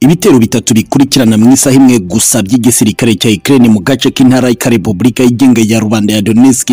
Ibitero bitatu bikurikirana mu isaha imwe gusa by'igisirikare cya Ukraine mu gace k'intara ka Repubulika yigenga ya rubanda ya Donetsk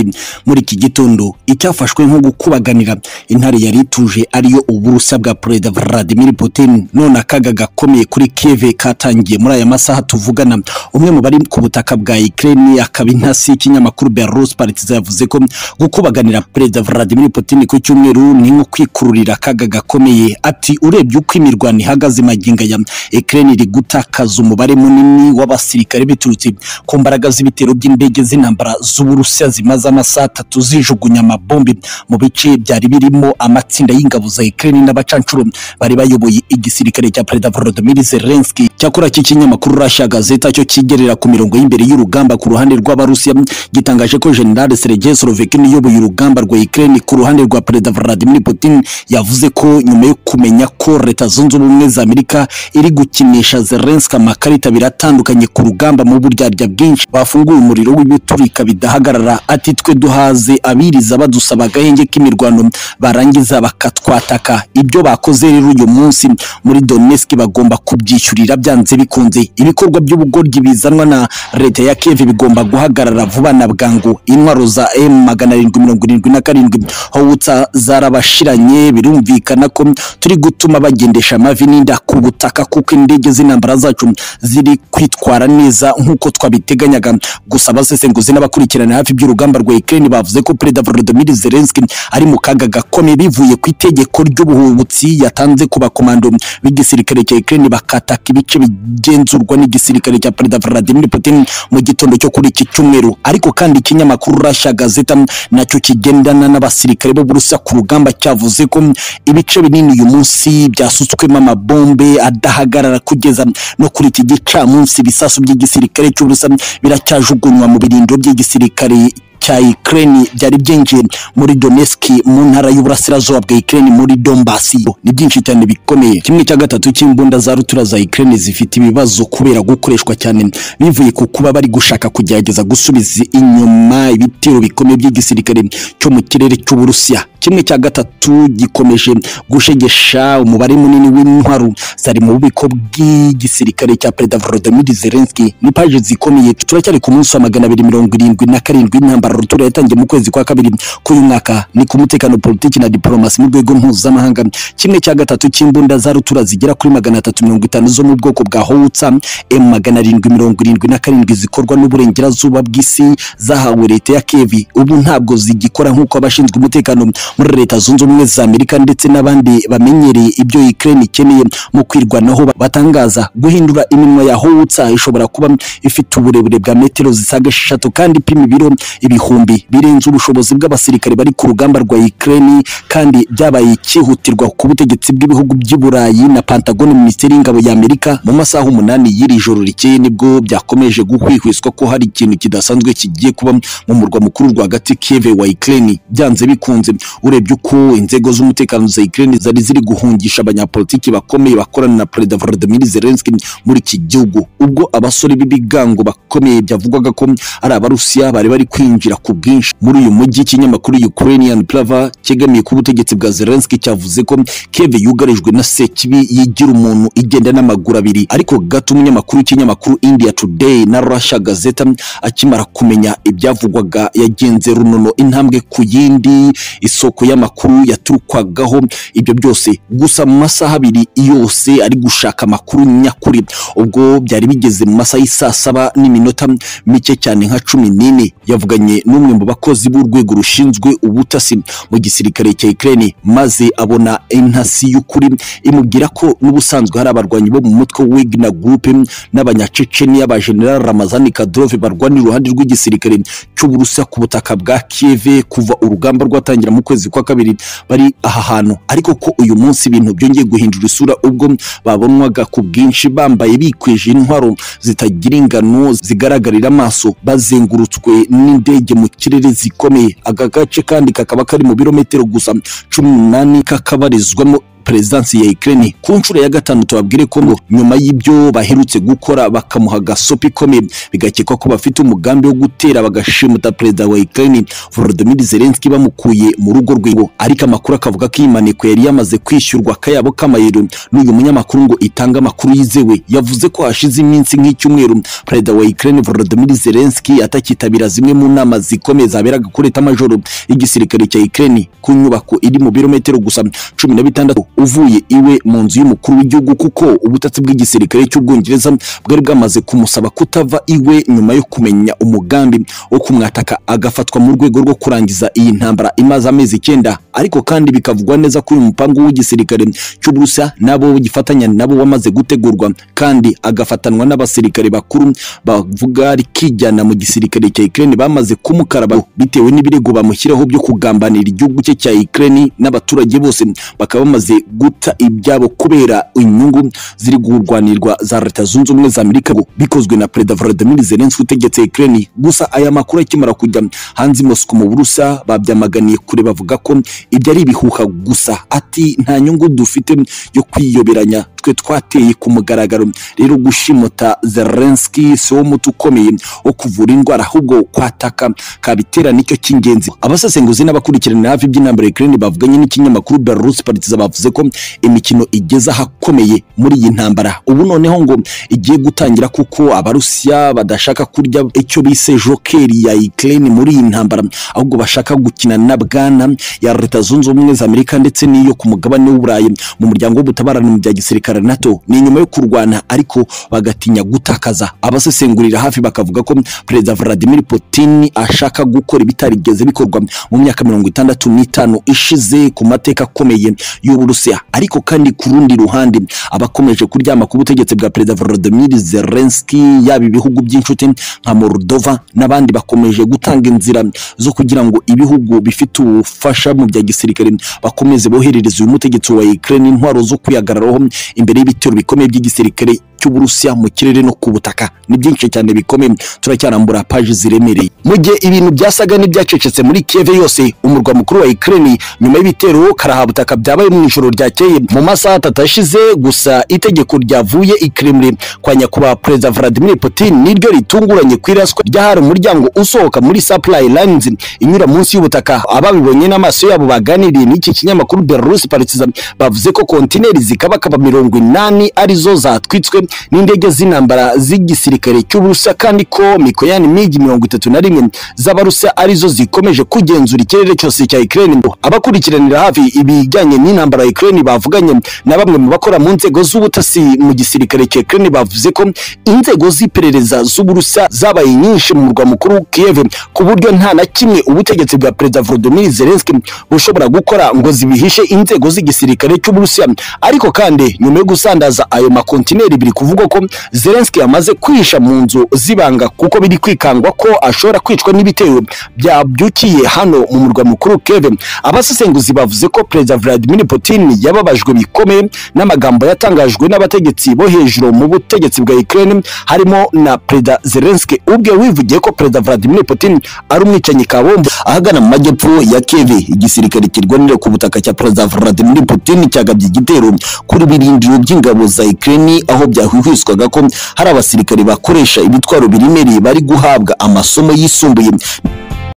muri iki gitondo icyafashwe nko gukubaganira intare yari ituje ariyo uburusa bwa Perezida Vladimir Putin none akaga gakomeye kuri Kiev katangiye muri aya masaha tuvugana umwe mu bari ku butaka bwa Ukraine akaba intasi y'ikinyamakuru Belarus Partizan yavuze ko gukubaganira Perezida Vladimir Putin ku cyumweru ni nko kwikururira akaga gakomeye ati urebye uko imirwano ihagaze maginga ya Ukraine iri gutakaza umubare munini w'abasirikare biturutse ku mbaraga z'ibitero by'indege z'intambara z'Uburusiya zimaze amasaha atatu zijugunya amabombi mu bice byari birimo amatsinda y'ingabo za Ukraine n'abacancuro bari bayoboye igisirikare cya Perezida Volodymyr Zelensky cyakora iki kinyamakuru Russia Gazeta cyo kigerera ku mirongo y'imbere y'urugamba ku ruhande rw'Abarusiya gitangaje ko General Sergei Sorovekin uyoboye urugamba rwa Ukraine ku ruhande rwa Perezida Vladimir Putin yavuze ko nyuma yo kumenya ko Leta Zunze Ubumwe za Amerika iri gukinisha Zelensky amakarita abiri atandukanye ku rugamba mu buryarya bwinshi bafunguye umuriro w'ibiturika bidahagarara ati twe duhaze abiriza badusaba agahenge k'imirwano barangiza bakatwataka ibyo bakoze rero uyu munsi muri Donetsk bagomba kubyishyurira byanze bikunze ibikorwa by'ubugoryi bizanwa na leta ya Kiev bigomba guhagarara vuba na bwangu intwaro za M magana arindwi mirongo irindwi na karindwi Howitzer zarabashiranye birumvikana ko turi gutuma bagendesha amavi n'inda ku butaka kuko indege z'intambara zacu ziri kwitwara neza nk'uko twabiteganyaga gusa abasesenguzi n'abakurikirana hafi by'urugamba rwa Ukraine bavuze ko Perezida Volodymyr Zelensky ari mu kaga gakomeye bivuye ku itegeko ry'ubuhubutsi yatanze ku bakomando b'igisirikare cya Ukraine bakataka ibice bigenzurwa n'igisirikare cya Perezida Vladimir Putin mu gitondo cyo kuri iki cyumweru ariko kandi ikinyamakuru Russia Gazeta nacyo kigendana n'abasirikare b'Uburusiya ku rugamba cyavuze ko ibice binini uyu munsi byasutswemo amabombe adahagarara kugeza no kuri iki gicamunsi ibisasu by'igisirikare cy'uburusa biracyajugunywa mu birindiro by'igisirikare cya Ukraine byari byinjiye muri Donetsk mu ntara y'uburasirazuba bwa Ukraine muri Donbass ni byinshi cyane bikomeye kimwe cya gatatu cy'imbunda za rutura za Ukraine zifite ibibazo kubera gukoreshwa cyane bivuye ku kuba bari gushaka kugerageza gusubiza inyuma ibitero bikomeye by'igisirikare cyo mu kirere cy'uburusiya kimwe cya gatatu gikomeje gushegesha umubare munini w'intwaro zari mu bubiko bw'igisirikare cya Perezida Volodymyr Zelensky ni paje zikomeye turacyari ku munsi wa magana abiri mirongo irindwi na karindwi intambara rutura yatangiye mu kwezi kwa kabiri k'uyu mwaka ni ku mutekano politiki na diplomasi mu rwego mpuzamahanga kimwe cya gatatu cy'imbunda za rutura zigera kuri magana atatu mirongo itanu zo mu bwoko bwa Howitzer M magana arindwi mirongo irindwi na karindwi zikorwa n'uburengerazuba bw'isi zahawe leta ya Kiev ubu ntabwo zigikora nk'uko abashinzwe umutekano muri leta zunze ubumwe za Amerika ndetse n'abandi bamenyereye ibyo Ukraine ikeneye mu kwirwanaho batangaza guhindura iminwa ya Howitzer ishobora kuba ifite uburebure bwa metero zisaga eshatu kandi ipima ibiro ibihumbi birenze ubushobozi bw'abasirikare bari ku rugamba rwa Ukraine kandi byabaye ikihutirwa ku butegetsi bw'ibihugu by'i Burayi na Pentagon Minisiteri y'Ingabo ya Amerika mu masaha umunani y'iri joro rikeye nibwo byakomeje guhwihwiswa ko hari ikintu kidasanzwe kigiye kuba mu murwa mukuru rwagati Kiev wa Ukraine byanze bikunze urebye uko inzego z'umutekano za Ukraine zari ziri guhungisha abanyapolitiki bakomeye bakorana na Perezida Volodymyr Zelensky muri iki gihugu ubwo abasore b'ibigango bakomeye byavugwaga ko ari abarusiya bari bari kwinjira ku bwinshi muri uyu mujyi ikinyamakuru Ukrainian Pravda cyegamiye ku butegetsi bwa Zelensky cyavuze ko Kiev yugarijwe na sekibi yigira umuntu igenda n'amaguru abiri ariko gato umunyamakuru w'ikinyamakuru India Today na Russia Gazeta akimara kumenya ibyavugwaga yagenze runono intambwe ku yindi isoko y'amakuru yaturukwagaho ibyo byose gusa mu masaha abiri yose ari gushaka amakuru nyakuri ubwo byari bigeze mu masaha y'isaa saba n'iminota mike cyane nka cumi n'ine yavuganye n'umwe mu bakozi b'urwego rushinzwe ubutasi mu gisirikare cya Ukraine maze abona intasi y'ukuri imubwira ko n'ubusanzwe hari abarwanyi bo mu mutwe Wagner Group n'abanyaceceni y'abajenerali Ramazan Kadyrov barwanira iruhande rw'igisirikare cy'Uburusiya ku butaka bwa Kiev kuva urugamba rwatangira mu kwezi kwa kabiri bari aha hantu ariko ko uyu munsi ibintu byongeye guhindura isura ubwo babonwaga ku bwinshi bambaye bikwije intwaro zitagira ingano zigaragarira amaso bazengurutswe n'indege mu kirere zikomeye aka gace kandi kakaba kari mu birometero gusa cumi n'umunani kakabarizwamo perezidansi ya Ukraine ku nshuro ya gatanu tubabwire ko ngo nyuma y'ibyo baherutse gukora bakamuha agasopi ikomeye bigakekwa ko bafite umugambi wo gutera bagashimuta perezida wa Ukraine Volodymyr Zelensky bamukuye mu rugo rwe ariko amakuru akavuga ko iyi maneko yari yamaze kwishyurwa akayabo k'amayero n'uyu munyamakuru ngo itanga amakuru yizewe yavuze ko hashize iminsi nk'icyumweru perezida wa Ukraine Volodymyr Zelensky atakitabira zimwe mu nama zikomeye zaberaga kuri leta majoro y'igisirikare cya Ukraine ku nyubako iri mu birometero gusa cumi na bitandatu uvuye iwe mu nzu y'umukuru w'igihugu kuko ubutasi bw'igisirikare cy'ubwongereza bwari bwamaze kumusaba kutava iwe nyuma yo kumenya umugambi wo kumwataka agafatwa mu rwego rwo kurangiza iyi ntambara imaze amezi icyenda ariko kandi bikavugwa neza ko uyu mupangu w'igisirikare cy'uburusiya n'abo gifatanya nabo wamaze gutegurwa kandi agafatanwa n'abasirikare bakuru bavuga rikijyana mu gisirikare cya Ukraine bamaze kumukaraba bitewe n'ibirego bamushyiraho byo kugambanira igihugu cye cya Ukraine n'abaturage bose bakaba bamaze guta ibyabo kubera inyungu ziri kurwanirwa za leta zunze ubumwe za Amerika ngo bikozwe na Perezida Volodymyr Zelensky utegetse Ukraine gusa aya makuru akimara kujya hanze i Moscow mu Burusiya babyamaganiye kure bavuga ko ibyo ari ibihuha gusa ati nta nyungu dufite yo kwiyoberanya twe twateye ku mugaragaro rero gushimota Zelensky si wo muti ukomeye wo kuvura indwara ahubwo kwataka kabitera nicyo cy'ingenzi abasesenguzi n'abakurikirana hafi iby'intambara Ukraine bavuganye n'ikinyamakuru Belarus Partizan bavuze ko imikino igeze ahakomeye muri iyi ntambara ubu noneho ngo igiye gutangira kuko abarusiya badashaka kurya icyo bise jokeri ya Ukraine muri iyi ntambara ahubwo bashaka gukina na bwana ya leta zunze ubumwe za Amerika ndetse n'iyo ku mugabane w'Uburayi mu muryango w'ubutabarane mu bya gisirikare NATO ni nyuma yo kurwana ariko bagatinya gutakaza abasesengurira hafi bakavuga ko perezida Vladimir Putin ashaka gukora ibitarigeze bikorwa mu myaka mirongo itandatu n'itanu ishize ku mateka akomeye y'Uburusiya ariko kandi ku rundi ruhande abakomeje kuryama ku butegetsi bwa perezida Volodymyr Zelensky yaba ibihugu by'inshuti nka Moldova n'abandi bakomeje gutanga inzira zo kugira ngo ibihugu bifite ubufasha mu bya gisirikare bakomeze boherereza uyu mutegetsi wa Ukraine intwaro zo kwihagararaho imbere y'ibitero bikomeye by'igisirikare cy'uburusiya mu kirere no ku butaka ni byinshi cyane bikomeye turacyarambura paji ziremereye mu gihe ibintu byasaga n'ibyacecetse muri Kiev yose umurwa mukuru wa Ukraine nyuma y'ibitero karahabutaka byabaye mu ijoro ryakeye mu masaha atatu ashize gusa itegeko ryavuye i Kremlin kwa nyakubahwa perezida Vladimir Putin niryo ritunguranye ku iraswa ryahari umuryango usohoka muri supply lines inyura munsi y'ubutaka ababibonye n'amaso yabo baganiriye n'iki kinyamakuru Belarus Partizan bavuze ko kontineri zikabakaba mirongo inani arizo zatwitswe n'indege z'intambara z'igisirikare cy'uburusiya kandi ko mikoyani migi mirongo itatu na rimwe z'abarusiya arizo zikomeje kugenzura ikirere cyose cya Ukraine abakurikiranira hafi ibijyanye n'intambara ya Ukraine bavuganye na bamwe mu bakora mu nzego z'ubutasi mu gisirikare cya Ukraine bavuze ko inzego z'iperereza z'uburusiya zabaye nyinshi mu murwa mukuru Kiev ku buryo nta na kimwe ubutegetsi bwa perezida Volodymyr Zelensky bushobora gukora ngo zibihishe inzego z'igisirikare cy'uburusiya ariko kandi nyuma yo gusandaza ayo makontineri biri kuvugwa ko Zelensky yamaze kwihisha mu nzu zibanga kuko biri kwikangwa ko ashobora kwicwa n'ibitero byabyukiye hano mu murwa mukuru Kiev abasesenguzi bavuze ko Perezida Vladimir Putin yababajwe bikomeye n'amagambo yatangajwe n'abategetsi bo hejuru mu butegetsi bwa Ukraine harimo na Perezida Zelensky ubwe wivugiye ko Perezida Vladimir Putin ari umwicanyi kabombo ahagana mu majyepfo ya Kiev igisirikare kirwanira ku butaka cya Perezida Vladimir Putin cyagabye igitero kuri birindiro by'ingabo za Ukraine aho bya hwihwiswaga ko hari abasirikare bakoresha ibitwaro biremereye bari guhabwa amasomo yisumbuye